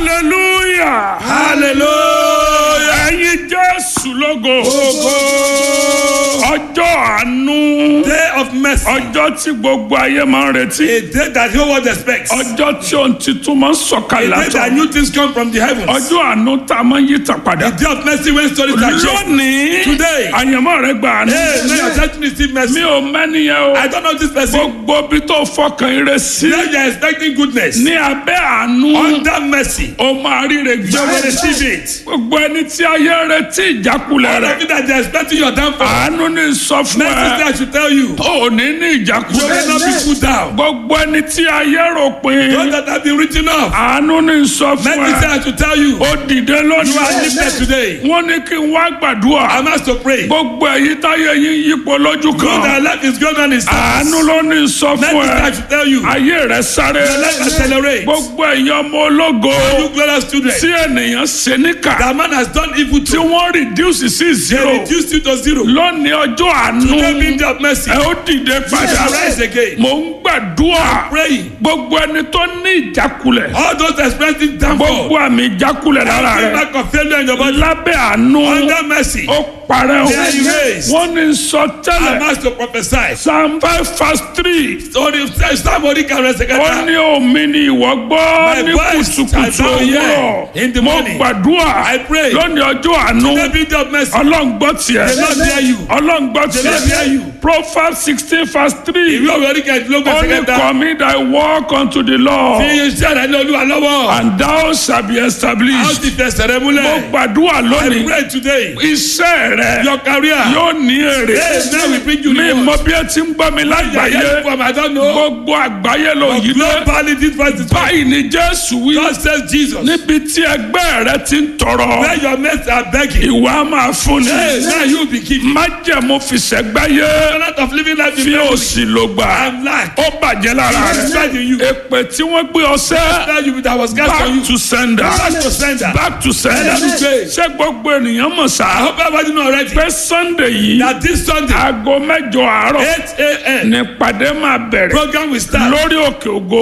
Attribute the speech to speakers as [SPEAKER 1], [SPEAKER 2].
[SPEAKER 1] hallelujah
[SPEAKER 2] hallelujah.
[SPEAKER 1] ẹ̀yin jésù lógo
[SPEAKER 2] Ògo.
[SPEAKER 1] ọjọ́ àánú
[SPEAKER 2] Day of mercy.
[SPEAKER 1] ọjọ́ tí gbogbo ayé máa ń retí
[SPEAKER 2] A day that the whole world expects. A
[SPEAKER 1] ọjọ́ tí ohun tuntun máa ń sọ̀kalẹ̀
[SPEAKER 2] day that
[SPEAKER 1] látọ̀
[SPEAKER 2] new things come from the heavens.
[SPEAKER 1] ọjọ́ àánú tá a máa ń yí tàn padà
[SPEAKER 2] A day of mercy when stories are changed.
[SPEAKER 1] lónìí
[SPEAKER 2] Today.
[SPEAKER 1] àyànmọ́ rẹ gbà àánú
[SPEAKER 2] Hey, now you're trying to receive
[SPEAKER 1] mi
[SPEAKER 2] mercy.
[SPEAKER 1] ò mẹ́niyẹn o
[SPEAKER 2] I don't know this person.
[SPEAKER 1] gbogbo bí tó fọkàn ire sí
[SPEAKER 2] Now you're expecting goodness.
[SPEAKER 1] ní abẹ́ àánú
[SPEAKER 2] Under mercy.
[SPEAKER 1] ó máa ríre
[SPEAKER 2] You will
[SPEAKER 1] gbà
[SPEAKER 2] receive it.
[SPEAKER 1] gbogbo ẹni tí ayé retí ìjákulẹ̀
[SPEAKER 2] All
[SPEAKER 1] rẹ̀
[SPEAKER 2] of you that they're expecting your downfall.
[SPEAKER 1] àánú ní sọ fún
[SPEAKER 2] Mercy
[SPEAKER 1] ẹ
[SPEAKER 2] that should tell you.
[SPEAKER 1] ò ní ní
[SPEAKER 2] You
[SPEAKER 1] ìjákulẹ̀
[SPEAKER 2] will not be put down.
[SPEAKER 1] gbogbo ẹni tí ayé rò pin
[SPEAKER 2] Those that have been written off.
[SPEAKER 1] àánú ní sọ fún
[SPEAKER 2] Mercy
[SPEAKER 1] ẹ
[SPEAKER 2] that should tell you.
[SPEAKER 1] ó dìde
[SPEAKER 2] You are
[SPEAKER 1] lónìí
[SPEAKER 2] lifted today.
[SPEAKER 1] wọ́n ní kí n wá gbàdúrà
[SPEAKER 2] I'm asked to pray.
[SPEAKER 1] gbogbo èyí táyé yín yípo lójú
[SPEAKER 2] Know
[SPEAKER 1] kan
[SPEAKER 2] that life is going on in
[SPEAKER 1] àánú
[SPEAKER 2] service.
[SPEAKER 1] ló ní sọ
[SPEAKER 2] Mercy
[SPEAKER 1] fún ẹ
[SPEAKER 2] that should tell you.
[SPEAKER 1] ayé rẹ sáré
[SPEAKER 2] Your life accelerates.
[SPEAKER 1] gbogbo ẹ̀yin ọmọ ológo
[SPEAKER 2] You glorious children.
[SPEAKER 1] tí ènìyàn ṣe níkà
[SPEAKER 2] That man has done evil
[SPEAKER 1] tí
[SPEAKER 2] to.
[SPEAKER 1] wọ́n reduce sí
[SPEAKER 2] They
[SPEAKER 1] zero
[SPEAKER 2] reduced you to zero.
[SPEAKER 1] lónìí ọjọ́ àánú
[SPEAKER 2] Today being day of mercy.
[SPEAKER 1] ẹ ó dìde
[SPEAKER 2] You
[SPEAKER 1] padà
[SPEAKER 2] shall rise again.
[SPEAKER 1] mò ń gbàdúrà
[SPEAKER 2] Praying.
[SPEAKER 1] gbogbo ẹni tó ní ìjákulẹ̀
[SPEAKER 2] All those experiencing downfall.
[SPEAKER 1] gbogbo àmì ìjákulẹ̀ lára
[SPEAKER 2] Every
[SPEAKER 1] rẹ
[SPEAKER 2] mark of failure in your body.
[SPEAKER 1] lábẹ́ àánú
[SPEAKER 2] Under mercy.
[SPEAKER 1] ó parẹ́ o
[SPEAKER 2] They are erased.
[SPEAKER 1] wọ́n ní sọ
[SPEAKER 2] I'm
[SPEAKER 1] tẹ́lẹ̀
[SPEAKER 2] asked to prophesy.
[SPEAKER 1] psalm five verse three
[SPEAKER 2] So if somebody can rest
[SPEAKER 1] ó
[SPEAKER 2] again.
[SPEAKER 1] ní omi ni ìwọ gbọ́
[SPEAKER 2] My
[SPEAKER 1] ní
[SPEAKER 2] voice
[SPEAKER 1] kùtùkùtù
[SPEAKER 2] shall thou hear in the
[SPEAKER 1] òwúrọ̀ mo
[SPEAKER 2] morning.
[SPEAKER 1] gbàdúrà
[SPEAKER 2] I pray.
[SPEAKER 1] lónìí ọjọ́ àánú
[SPEAKER 2] Today being day of mercy.
[SPEAKER 1] ọlọ́run gbọ́ tiẹ̀
[SPEAKER 2] The Lord hear you.
[SPEAKER 1] ọlọ́run gbọ́
[SPEAKER 2] The Lord hear
[SPEAKER 1] tiẹ̀
[SPEAKER 2] you.
[SPEAKER 1] proverbs sixteen verse three
[SPEAKER 2] Ìwé òwe orí kẹ̀ẹ́dínlógún
[SPEAKER 1] only
[SPEAKER 2] ẹ̀sẹ̀ kẹta.
[SPEAKER 1] commit thy work unto the
[SPEAKER 2] Fi
[SPEAKER 1] Lord
[SPEAKER 2] iṣẹ́ rẹ̀ lé olúwa lọ́wọ́.
[SPEAKER 1] and thou shall be
[SPEAKER 2] A ó
[SPEAKER 1] established
[SPEAKER 2] ti fẹsẹ̀ rẹ
[SPEAKER 1] mo
[SPEAKER 2] múlẹ̀.
[SPEAKER 1] gbàdúrà
[SPEAKER 2] I
[SPEAKER 1] lónìí
[SPEAKER 2] pray today.
[SPEAKER 1] iṣẹ́ rẹ
[SPEAKER 2] Your career.
[SPEAKER 1] yóò ní èrè
[SPEAKER 2] Hey, now we bring you
[SPEAKER 1] mi
[SPEAKER 2] reward.
[SPEAKER 1] mọ bí ẹ ti ń gbọ́ mi lágbàáyé
[SPEAKER 2] Yeah, from I don't know.
[SPEAKER 1] gbogbo àgbáyé ló yí dé
[SPEAKER 2] Globally, this verse is
[SPEAKER 1] báyìí ni Jésù wí
[SPEAKER 2] God says Jesus.
[SPEAKER 1] níbi tí ẹgbẹ́ rẹ ti ń tọrọ
[SPEAKER 2] Where your mates are begging.
[SPEAKER 1] ìwà máa fún ni
[SPEAKER 2] Hey, now you be giving.
[SPEAKER 1] májẹ̀mú fìṣẹ́gbáyé
[SPEAKER 2] A lot of living life
[SPEAKER 1] fi
[SPEAKER 2] in
[SPEAKER 1] òsì ló gbà
[SPEAKER 2] and lack.
[SPEAKER 1] ó bàjẹ́ lára
[SPEAKER 2] It is
[SPEAKER 1] rẹ
[SPEAKER 2] right in you.
[SPEAKER 1] èpè tí wọ́n gbé ọsẹ́
[SPEAKER 2] That you that was cast on you.
[SPEAKER 1] back to sender
[SPEAKER 2] Back to sender.
[SPEAKER 1] back to sender
[SPEAKER 2] Amen.
[SPEAKER 1] ṣé gbogbo ènìyàn mọ̀
[SPEAKER 2] I
[SPEAKER 1] sá
[SPEAKER 2] hope everybody know already.
[SPEAKER 1] pé Sunday yìí
[SPEAKER 2] That this Sunday,
[SPEAKER 1] aago mẹ́jọ àárọ̀
[SPEAKER 2] 8 a.m.
[SPEAKER 1] nípàdé máa bẹ̀rẹ̀
[SPEAKER 2] program will start.
[SPEAKER 1] lórí òkè ògo